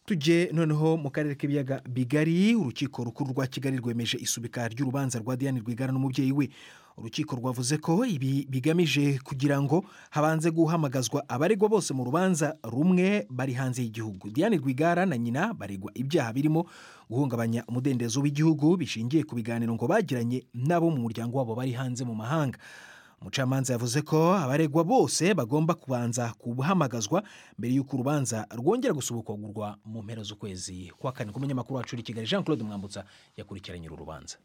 tujye noneho mu karere k'ibiyaga bigari urukiko rukuru rwa kigali rwemeje isubika ry'urubanza rwa diane rwigara n'umubyeyi we urukiko rwavuze ko ibi bigamije kugira ngo habanze guhamagazwa abaregwa bose mu rubanza rumwe bari hanze y'igihugu diane rwigara na nyina baregwa ibyaha birimo guhungabanya umudendezo w'igihugu bishingiye ku biganiro ngo bagiranye n'abo mu muryango wabo bari hanze mu mahanga umucamanza yavuze ko abaregwa bose bagomba kubanza guhamagazwa mbere y'uko urubanza rwongera gusubukagurwa mu mpera z'ukwezi kwa kane k'umunyamakuru wacu uri i kigali jean claude mwambutsa yakurikiranye uru rubanza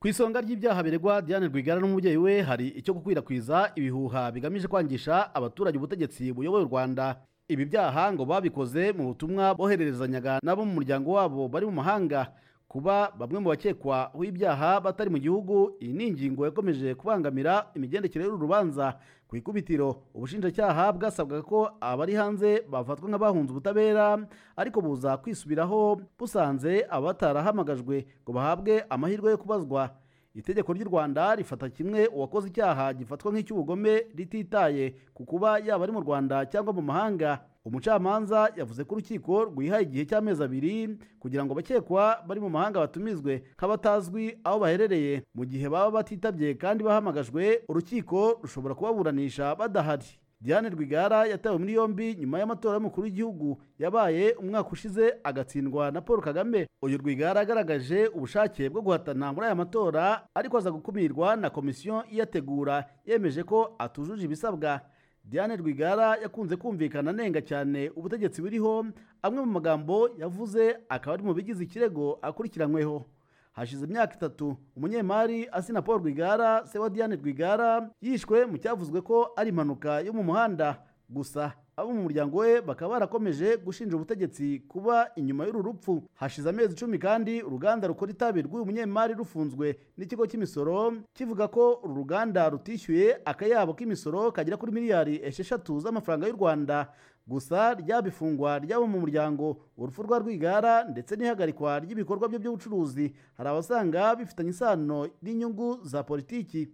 ku isonga ry'ibyaha biregwa diane rwigara n'umubyeyi we hari icyo gukwirakwiza ibihuha bigamije kwangisha abaturage ubutegetsi buyoboye u rwanda ibi byaha ngo babikoze mu butumwa bohererezanyaga n'abo mu muryango wabo bari mu mahanga kuba bamwe mu bakekwa w'ibyaha batari mu gihugu iyi ni ingingo yakomeje kubangamira imigendekere y'uru rubanza ku ikubitiro ubushinjacyaha bwasabwaga ko abari hanze bafatwa nk'abahunze ubutabera ariko buza kwisubiraho busanze abatarahamagajwe ngo bahabwe amahirwe yo kubazwa itegeko ry'u rwanda rifata kimwe uwakoze icyaha gifatwa nk'icy'ubugome rititaye ku kuba yaba ari mu rwanda cyangwa mu mahanga umucamanza yavuze ko urukiko rwihaye igihe cy'amezi abiri kugira ngo abakekwa bari mu mahanga batumizwe nk'abatazwi aho baherereye mu gihe baba batitabye kandi bahamagajwe urukiko rushobora kubaburanisha badahari diane rwigara yatawe muri yombi nyuma y'amatora y'umukuru w'igihugu yabaye umwaka ushize agatsindwa na paul kagame uyu rwigara agaragaje ubushake bwo guhatana muri aya matora ariko aza gukumirwa na komisiyo iyategura yemeje ko atujuje ibisabwa diane rwigara yakunze kumvikana anenga cyane ubutegetsi buriho amwe mu magambo yavuze akaba ari mu bigize ikirego akurikiranyweho hashize imyaka itatu umunyemari asina paul rwigara se wa diane rwigara yishwe mu cyavuzwe ko ari impanuka yo mu muhanda gusa abo mu muryango we bakaba barakomeje gushinja ubutegetsi kuba inyuma y'uru rupfu hashize amezi icumi kandi uruganda rukora itabi rw'uyu munyemari rufunzwe n'ikigo cy'imisoro kivuga ko uru ruganda rutishyuye akayabo k'imisoro kagera kuri miliyari esheshatu z'amafaranga y'u rwanda gusa ryabifungwa ry'abo mu muryango urupfu rwa rwigara ndetse n'ihagarikwa ry'ibikorwa bye by'ubucuruzi hari abasanga bifitanye isano n'inyungu za politiki